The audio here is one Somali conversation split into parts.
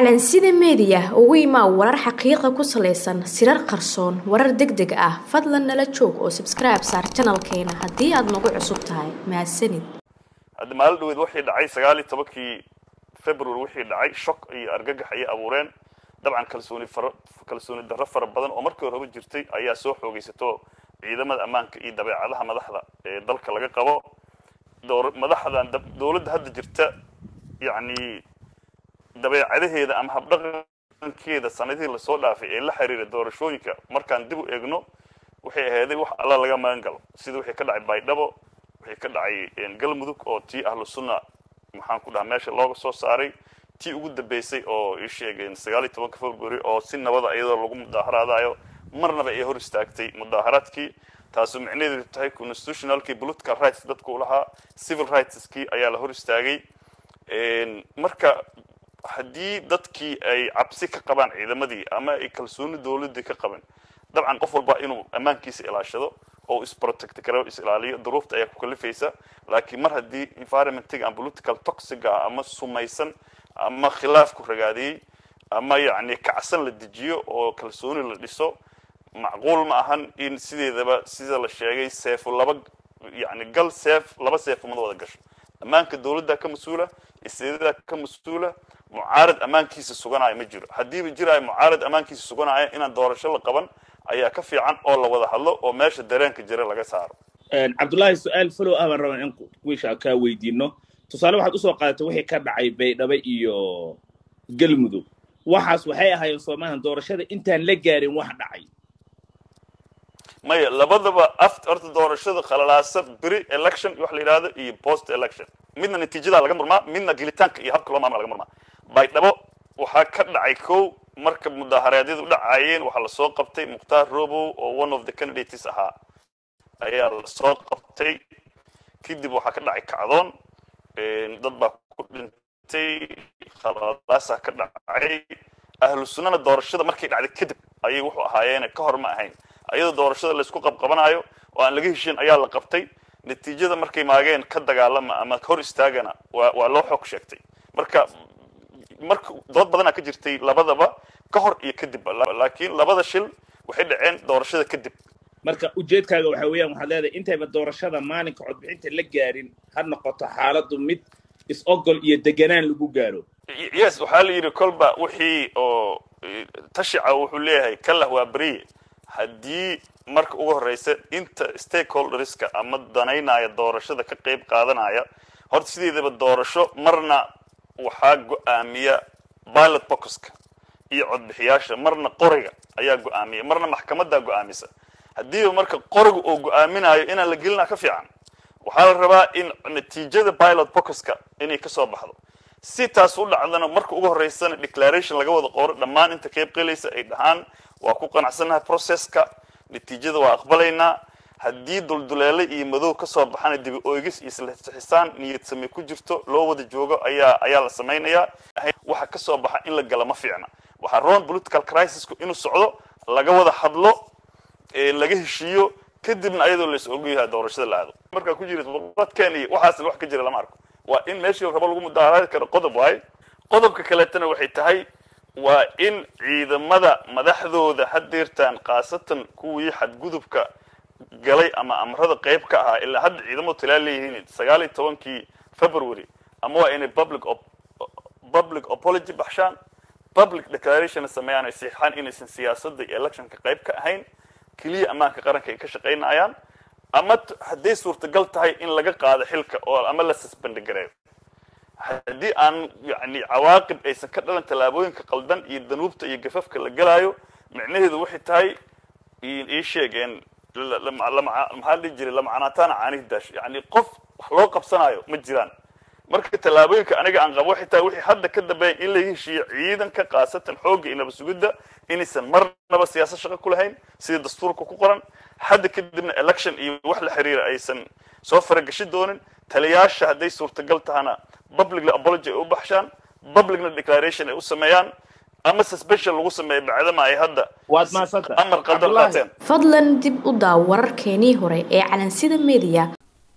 calansida meediya ugu imaa warar xaqiiqa ku salaysan sirar qarsoon warar deg deg ah fadlan nala joog oo sabskribe saar janalkeena haddii aad nagu cusub tahay mahadsanid hadda maalin dhaweed waxay dhacay sagaal iyo tobankii february wixii dhacay shock iyo argagax ayay abuureen dabcan kalsooni fara kalsooni darro fara badan oo markii horeba jirtay ayaa soo xoogaysato ciidamada ammaanka iyo dabeecadaha madaxda ee dalka laga qabo door madaxdan dowladda hadda jirta yacni dabeecadaheeda ama habdhaqankeeda sanadihii lasoo dhaafay ee la xiriira doorashooyinka markaan dib u eegno waxay ahaaday wax alla laga magan galo sida wixii ka dhacay baydhabo wixii ka dhacay galmudug oo tii ahlu sunna maxaan ku dhaha meesha looga soo saaray tii ugu dambeysay oo ii sheegeen sagaal iyo tobanka february oo si nabada iyadoo lagu mudaaharaadayo marnaba ay hor istaagtay mudaaharaadkii taasu micnaheedu tahay constitutionalkii political rights dadku lahaa civil rightskii ayaa la hor istaagay marka haddii dadkii ay cabsi ka qabaan ciidamadii ama ay kalsooni dowladii ka qaban dabcan qof walba inuu ammaankiisa ilaashado oo isprotect karo is ilaaliyo duruufta ayaa ku kalifaysa laakiin mar haddii environmentiga ama political toxic ah ama sumaysan ama khilaafku ragaadiyey ama yacni kacsan la dejiyo oo kalsooni la dhiso macquul ma ahan in sideedaba sida la sheegay seefo laba yani gal seef laba seefo mada wada gasho ammaanka dowladda ka mas-uula isteedada ka mas-uula mucaarad ammaankiisa suganaya ma jiro haddiiba jiraayo mucaarad ammaankiisa suganaya inaan doorasho la qaban ayaa ka fiican oo la wada hadlo oo meesha dareenka jira laga saaro cabdullaahi su-aal falow ah baan rabaa in wiisha kaa weydiino tusaale waxaad usoo qaadatay wixii ka dhacay baydhabo iyo galmudug waxaas waxay ahaayeen soomaalian doorashada intaan la gaarin wax dhacay maya labadaba aft horta doorashada khalalaasa beri election wax la yidhahdo iyo post election midna natiijada laga murmaa midna gelitaanka iyo habka loo maamula laga murmaa baydhabo waxaa ka dhacay kow marka mudaaharaadyadu dhacayeen waxaa lasoo qabtay mukhtaar robow oo one of the candidates ahaa ayaa lasoo qabtay kadib waxaa ka dhacay kacdoon dad baa ku dhintay khalalaasaa ka dhacay ahlu sunnana doorashada markay dhacday kadib ayay wuxuu ahaayeen ka hor ma ahayn ayadoo doorashada laysku qabqabanayo oo aan laga heshin ayaa la qabtay natiijada markay maageen ka dagaalama ama hor istaagana waa waa loo xoog sheegtay marka marka dood badanaa ka jirtay labadaba ka hor iyo kadibba laakiin labada shil waxay dhaceen doorashada kadib marka ujeedkaaga waxa weeyaan waxaad leedahay intayba doorashada maalinka codbixinta la gaarin ha noqoto xaaladdu mid is-ogol iyo deganaan lagu gaaro yes waxaa la yidhi kolba wixii oo tashica wuxuu leeyahay kalah waa beriye haddii marka ugu horreysa inta stakeholderska ama danaynaya doorashada ka qayb qaadanaya horta sideedaba doorasho marna waxaa go-aamiya pilot boxka iyo codbixiyaasha marna qoriga ayaa go-aamiya marna maxkamadaa go-aamisa haddiiba marka qoriga uu go-aaminayo inaan la gelinaa ka fiican waxaa la rabaa in natiijada pilot boxka inay kasoo baxdo si taas u dhacdana marka ugu horreysana declaration laga wada qoro dhammaan inta qayb qalaysa ay dhahaan waa ku qanacsannahay processka natiijada waa aqbalaynaa haddii dulduleele iyo madow kasoo baxana dibi oygis iyo islaxisaan niyad same ku jirto loo wada joogo ayaa ayaa la samaynayaa waxa kasoo baxa in la gala ma fiicna waxaa roon political crisisku inuu socdo laga wada hadlo laga heshiiyo kadibna ayadoo lais ogyahay doorashada la aado markaa ku jira dadkeen iyo waxaasna wax ka jira lama arko waa in meeshii rabo lagu mudaaharaadi karo qodob waaye qodobka kaleetana waxay tahay waa in ciidamada madaxdooda hadeertaan khaasatan kuwii xadgudubka galay ama amrada qayb ka ahaa ilaa hadda ciidamadu talaa leeyihiin sagaal iyo tobankii february ama waa inay public public apology baxshaan public declaration sameeyaan ay siixaan inaysan siyaasadda iyo electionka qayb ka ahayn keliya ammaanka qaranka ay ka shaqaynayaan ama hadday suurtagal tahay in laga qaado xilka oo ama la suspend gareeyo haddii aan yani cawaaqib aysan ka dhalan tallaabooyinka qaldan iyo danuubta iyo gafafka la gelaayo micnaheedu waxay tahay ii sheegeen maxaa dhihi jiray lamacanaataana caanihi daash yani qof wax loo qabsanayo ma jiraan marka tallaabooyinka aniga aan qabo waxay tahay wixii hadda ka dambeeya in laga heshiiyo ciidanka khaasatan xoogga iyo nabad sugidda inaysan marnaba siyaasad shaqo ku lahayn sida dastuurka ku qoran hadda kadibna election iyo wax la xiriira aysan soo faragashi doonin taliyaasha hadday suurtagal tahana publicly apology ay u baxshaan publicna declaration ay u sameeyaan ama suspension lagu sameeyo bacdama ay hadda waad mahadsanta amar qaldan qaateen fadlan dib u daaw wararkeenii hore ee calansida meediya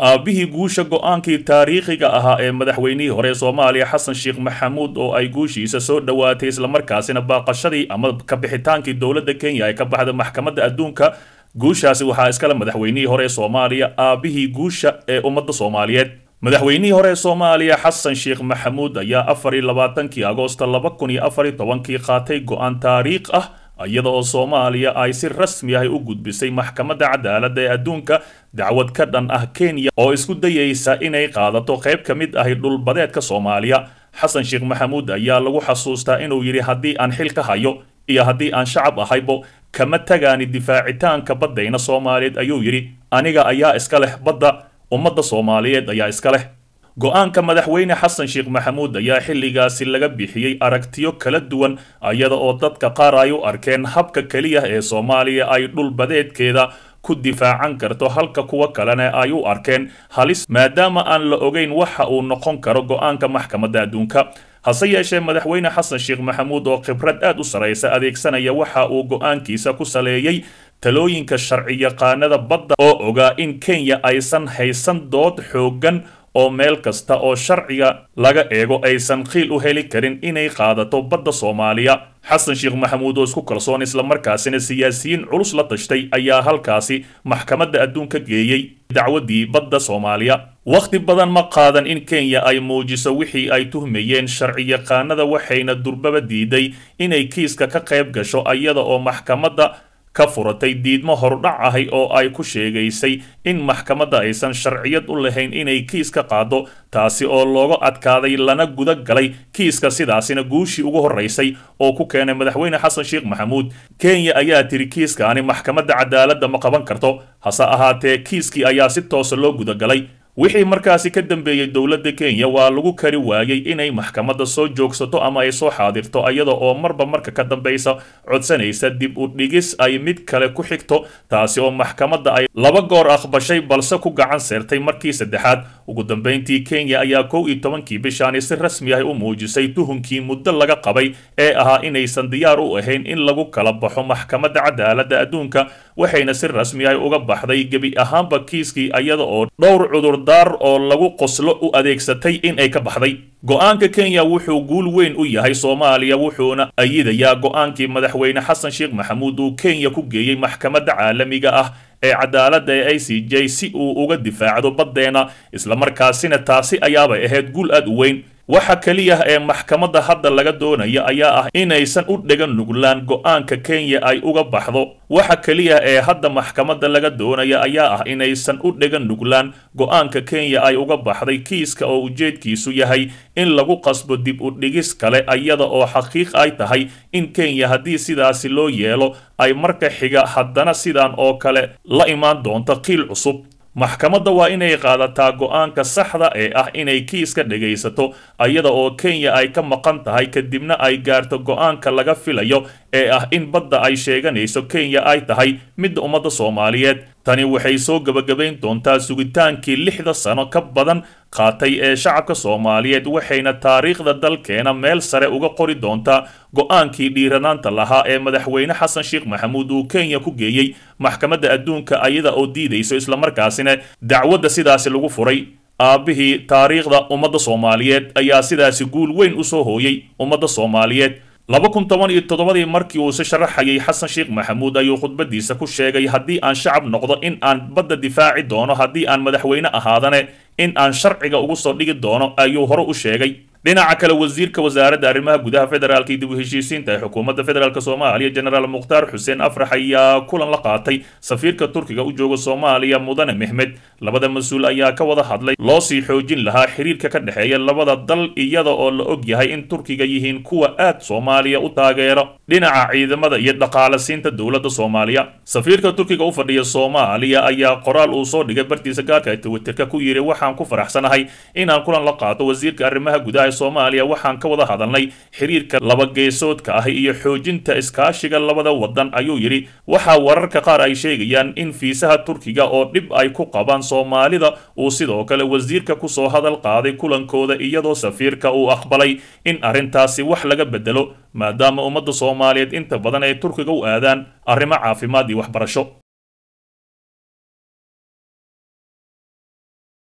aabbihii guusha go-aankii taariikhiga ahaa ee madaxweynihii hore ee soomaaliya xasan sheekh maxamuud oo ay guushiisa soo dhowaatay islamarkaasina baaqashadii ama kabixitaankii dowladda kenya ay ka baxda maxkamadda adduunka guushaasi waxaa iskale madaxweynihii hore ee soomaaliya aabbihii guusha ee ummadda soomaaliyeed madaxweynihii hore ee soomaaliya xasan sheekh maxamuud ayaa afar iyo labaatankii agoosta laba kun iyo afar iyo tobankii qaatay go-aan taariikh ah iyada oo soomaaliya ay si rasmi ah u gudbisay maxkamadda cadaaladda ee adduunka dacwad ka dhan ah kenya oo isku dayaysa inay qaadato qayb ka mid ahi dhulbadeedka soomaaliya xasan sheekh maxamuud ayaa lagu xasuustaa inuu yidhi haddii aan xil ka hayo iyo haddii aan shacab ahaybo kama tagaani difaacitaanka baddayna soomaaliyeed ayuu yidhi aniga ayaa iska leh badda ummadda soomaaliyeed ayaa iska leh go-aanka madaxweyne xasan sheekh maxamuud ayaa xilligaasi laga bixiyey aragtiyo kala duwan iyada oo dadka qaar ay u arkeen habka keliya ee soomaaliya ay dhulbadeedkeeda ku difaacan karto halka kuwa kalena ay u arkeen halis maadaama aan la ogeyn waxa uu noqon karo go-aanka maxkamadda adduunka hase yeeshee madaxweyne xasan sheekh maxamuud oo khibrad aad u saraysa adeegsanaya waxa uu go-aankiisa ku saleeyey talooyinka sharci yaqaanada badda oo ogaa in kenya aysan haysan dood xooggan oo meel kasta oo sharciga laga eego aysan qiil u heli karin inay qaadato badda soomaaliya xasan sheekh maxamuud oo isku kalsoon islamarkaasina siyaasiyiin culus la tashtay ayaa halkaasi maxkamadda adduunka geeyey dacwaddii badda soomaaliya wakhti badan ma qaadan in kenya ay muujiso wixii ay tuhmayeen sharci yaqaanada waxayna durbaba diiday inay kiiska ka qayb gasho iyada oo maxkamadda ka furatay diidmo horudhac ahi oo ay ku sheegaysay in maxkamadda aysan sharciyad u lahayn inay kiis ka qaado taasi oo looga adkaaday lana guda galay kiiska sidaasina guushii ugu horraysay oo ku keenay madaxweyne xasan sheekh maxamuud kenya ayaa tiri kiiskaani maxkamadda cadaaladda ma qaban karto hase ahaatee kiiskii ayaa si toosa loo gudagalay wixii markaasi ka dambeeyey dowladda kenya waa lagu kari waayey inay maxkamadda soo joogsato ama ay soo xaadirto iyada oo marba marka ka dambaysa codsanaysa dib u dhigis ay mid kale ku xigto taasi oo maxkamadda ay laba goor aqbashay balse ku gacan seertay markii saddexaad ugu dambayntii kenya ayaa kow iyo tobankii bishaani si rasmi ah u muujisay tuhunkii muddo laga qabay ee ahaa inaysan diyaar u ahayn in lagu kala baxo maxkamadda cadaaladda adduunka waxayna si rasmi ah uga baxday gebi ahaanba kiiskii iyada oo dhowr cudurdaar oo lagu qoslo u adeegsatay in ay ka baxday go-aanka kenya wuxuu guul weyn u yahay soomaaliya wuxuuna ayidayaa go-aankii madaxweyne xasan sheekh maxamuud uu kenya ku geeyey maxkamadda caalamiga ah ee cadaaladda ee i c j si uu uga difaacdo baddeena islamarkaasina taasi ayaabay ahayd guul aad u weyn waxa keliya ee maxkamadda hadda laga doonaya ayaa ah inaysan u dhegan nuglaan go-aanka kenya ay uga baxdo waxa keliya ee hadda maxkamadda laga doonaya ayaa ah inaysan u dhegan nuglaan go-aanka kenya ay uga baxday kiiska oo ujeedkiisu yahay in lagu qasbo dib u dhigis kale iyada oo xaqiiq ay tahay in kenya haddii sidaasi loo yeelo ay marka xiga haddana sidan oo kale la imaan doonto qiil cusub maxkamadda waa inay qaadataa go-aanka saxda ee ah inay kiiska dhegaysato iyada oo kenya ay ka maqan tahay kadibna ay gaarto go-aanka laga filayo ee ah in badda ay sheeganayso kenya ay tahay midda ummadda soomaaliyeed tani waxay soo gebagabayn doontaa sugitaankii lixda sano ka badan qaatay ee shacabka soomaaliyeed waxayna taariikhda dalkeena meel sare uga qori doontaa go-aankii dhiiranaanta lahaa ee madaxweyne xasan sheekh maxamuud uu kenya ku geeyey maxkamadda adduunka ayada oo diidayso islamarkaasina dacwadda sidaasi lagu furay aabbihii taariikhda ummadda soomaaliyeed ayaa sidaasi guul weyn u soo hooyey ummadda soomaaliyeed laba kun toban iyo toddobadii markii uu si sharaxayay xasan sheekh maxamuud ayuu khudbadiisa ku sheegay haddii aan shacab noqdo in aan badda difaaci doono haddii aan madaxweyne ahaadane in aan sharciga ugu soo dhigi doono ayuu hore u sheegay dhinaca kale wasiirka wasaaradda arrimaha gudaha federaalka iyo dib u heshiisiinta ee xukuumadda federaalk soomaaliya jenaraal mukhtaar xuseen afrax ayaa kulan la qaatay safiirka turkiga u jooga soomaaliya mudane mehmed labada mas-uul ayaa ka wada hadlay loo sii xoojin lahaa xiriirka ka dhexeeya labada dal iyada oo la og yahay in turkiga yihiin kuwa aad soomaaliya u taageero dhinaca ciidamada iyo dhaqaalasiinta dowladda soomaaliya safiirka turkiga u fadhiya soomaaliya ayaa qoraal uu soo dhigay bartiisa gaarka ee twitterka ku yidhi waxaan ku faraxsanahay inaan kulan la qaato wasiirka arrimaha gudaha soomaaliya waxaan ka wada hadalnay xiriirka labageesoodka ah iyo xoojinta iskaashiga labada wadan ayuu yidhi waxaa wararka qaar ay sheegayaan in fiisaha turkiga oo dhib ay ku qabaan soomaalida uu sidoo kale wasiirka kusoo hadal qaaday kulankooda iyadoo safiirka uu aqbalay in arrintaasi wax laga bedelo maadaama ummadda soomaaliyeed inta badan ay turkiga u aadaan arrimo caafimaad iyo waxbarasho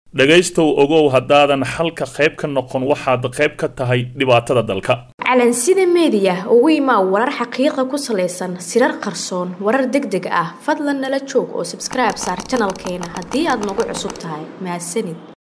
dhegaystow ogow haddaadan xalka qayb ka noqon waxaad qayb ka tahay dhibaatada dalka calansida meediya ugu imaa warar xaqiiqa ku salaysan sirar qarsoon warar deg deg ah fadlan nala joog oo sabskribe saar janalkeena haddii aad nagu cusub tahay mahadsanid